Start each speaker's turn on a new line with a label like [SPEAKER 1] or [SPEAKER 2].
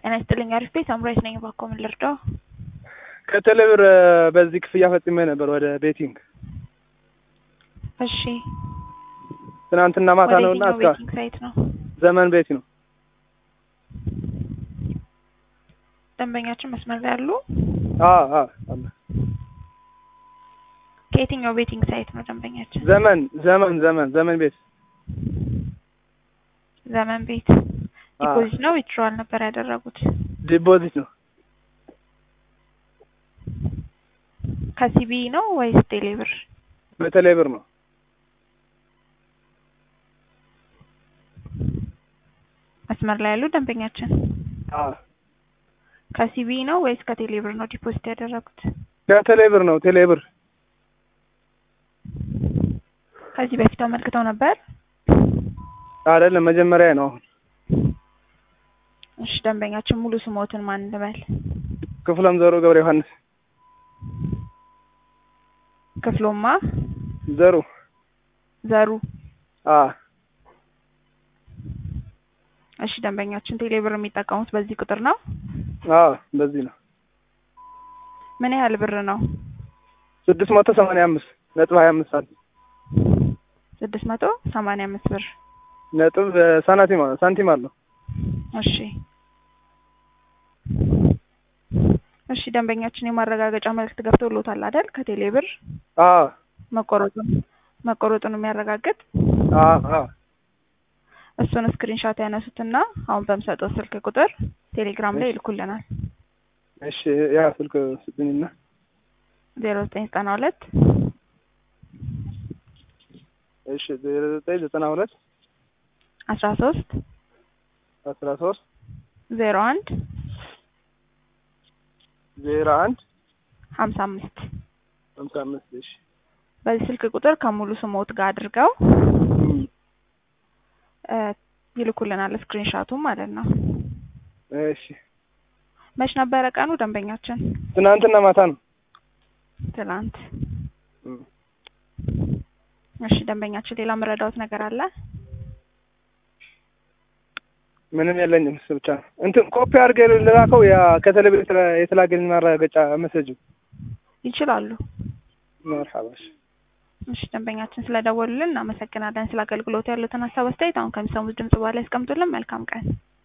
[SPEAKER 1] ጤና ይስጥልኝ። አሪፍ ቤት አምራች ነኝ። እባክዎ ምን ልርዳው?
[SPEAKER 2] ከቴሌብር በዚህ ክፍያ ፈጽሜ ነበር ወደ ቤቲንግ
[SPEAKER 1] እሺ፣
[SPEAKER 2] ትናንትና ማታ
[SPEAKER 1] ወደ
[SPEAKER 2] ነው እና
[SPEAKER 1] የትኛው
[SPEAKER 2] እስከ
[SPEAKER 1] ቤቲንግ ሳይት ነው?
[SPEAKER 2] ዘመን ቤት ነው።
[SPEAKER 1] ደንበኛችን መስመር ላይ ያሉ?
[SPEAKER 2] አዎ አዎ አለ።
[SPEAKER 1] ከየትኛው ቤቲንግ ሳይት ነው ደንበኛችን?
[SPEAKER 2] ዘመን ዘመን ዘመን ዘመን ቤት
[SPEAKER 1] ዘመን ቤት።
[SPEAKER 2] አዎ።
[SPEAKER 1] ዲፖዚት ነው ዊትድሮዋል ነበር ያደረጉት?
[SPEAKER 2] ዲፖዚት ነው።
[SPEAKER 1] ከሲቢ ነው ወይስ ቴሌብር?
[SPEAKER 2] በቴሌብር ነው።
[SPEAKER 1] መስመር ላይ ያሉ ደንበኛችን
[SPEAKER 2] አዎ
[SPEAKER 1] ከሲቢ ነው ወይስ ከቴሌብር ነው ዲፖዚት ያደረጉት?
[SPEAKER 2] ከቴሌብር ነው። ቴሌብር
[SPEAKER 1] ከዚህ በፊት አመልክተው ነበር?
[SPEAKER 2] አይደለም መጀመሪያ ነው። አሁን
[SPEAKER 1] እሺ፣ ደንበኛችን ሙሉ ስሞትን ማን ልበል?
[SPEAKER 2] ክፍለም ዘሩ ገብረ ዮሐንስ
[SPEAKER 1] ክፍሎማ
[SPEAKER 2] ዘሩ
[SPEAKER 1] ዘሩ።
[SPEAKER 2] አዎ
[SPEAKER 1] እሺ፣ ደንበኛችን ቴሌብር የሚጠቀሙት በዚህ ቁጥር ነው?
[SPEAKER 2] አዎ በዚህ ነው።
[SPEAKER 1] ምን ያህል ብር ነው?
[SPEAKER 2] ስድስት መቶ ሰማንያ አምስት ነጥብ ሀያ አምስት ሳንቲም
[SPEAKER 1] ስድስት መቶ ሰማንያ አምስት ብር።
[SPEAKER 2] ነጥብ ሳንቲም ሳንቲም አለው።
[SPEAKER 1] እሺ እሺ፣ ደንበኛችን የማረጋገጫ መልእክት ገብቶሎታል አይደል? ከቴሌብር
[SPEAKER 2] አዎ
[SPEAKER 1] መቆረጡን መቆረጡን የሚያረጋግጥ
[SPEAKER 2] አዎ አዎ
[SPEAKER 1] እሱን ስክሪንሻት ያነሱትና አሁን በምሰጠው ስልክ ቁጥር ቴሌግራም ላይ ይልኩልናል።
[SPEAKER 2] እሺ ያ ስልክ ስጥኝና
[SPEAKER 1] ዜሮ ዘጠኝ ዘጠና ሁለት
[SPEAKER 2] እሺ ዜሮ ዘጠኝ ዘጠና ሁለት
[SPEAKER 1] አስራ ሶስት
[SPEAKER 2] አስራ ሶስት
[SPEAKER 1] ዜሮ አንድ
[SPEAKER 2] ዜሮ አንድ
[SPEAKER 1] ሀምሳ አምስት
[SPEAKER 2] ሀምሳ አምስት እሺ
[SPEAKER 1] በዚህ ስልክ ቁጥር ከሙሉ ስሞት ጋር አድርገው
[SPEAKER 2] እም፣
[SPEAKER 1] እ ይልኩልናል ስክሪንሻቱ ማለት ነው።
[SPEAKER 2] እሺ
[SPEAKER 1] መች ነበረ ቀኑ ደንበኛችን?
[SPEAKER 2] ትናንትና ማታ ነው።
[SPEAKER 1] ትናንት።
[SPEAKER 2] እም፣
[SPEAKER 1] እሺ ደንበኛችን ሌላ መረዳውት ነገር አለ?
[SPEAKER 2] ምንም የለኝም። እሱ ብቻ ነው። እንትን ኮፒ አድርገህ ልላከው ያ ከቴሌብር የተላ- የተላከልኝ ማረጋገጫ መሰጅ
[SPEAKER 1] ይችላሉ።
[SPEAKER 2] መርሐባ እሺ።
[SPEAKER 1] እሺ ደንበኛችን ስለደወሉልን እናመሰግናለን። ስለ አገልግሎቱ ያሉትን ሀሳብ አስተያየት አሁን ከሚሰሙት ድምጽ በኋላ ያስቀምጡልን። መልካም ቀን።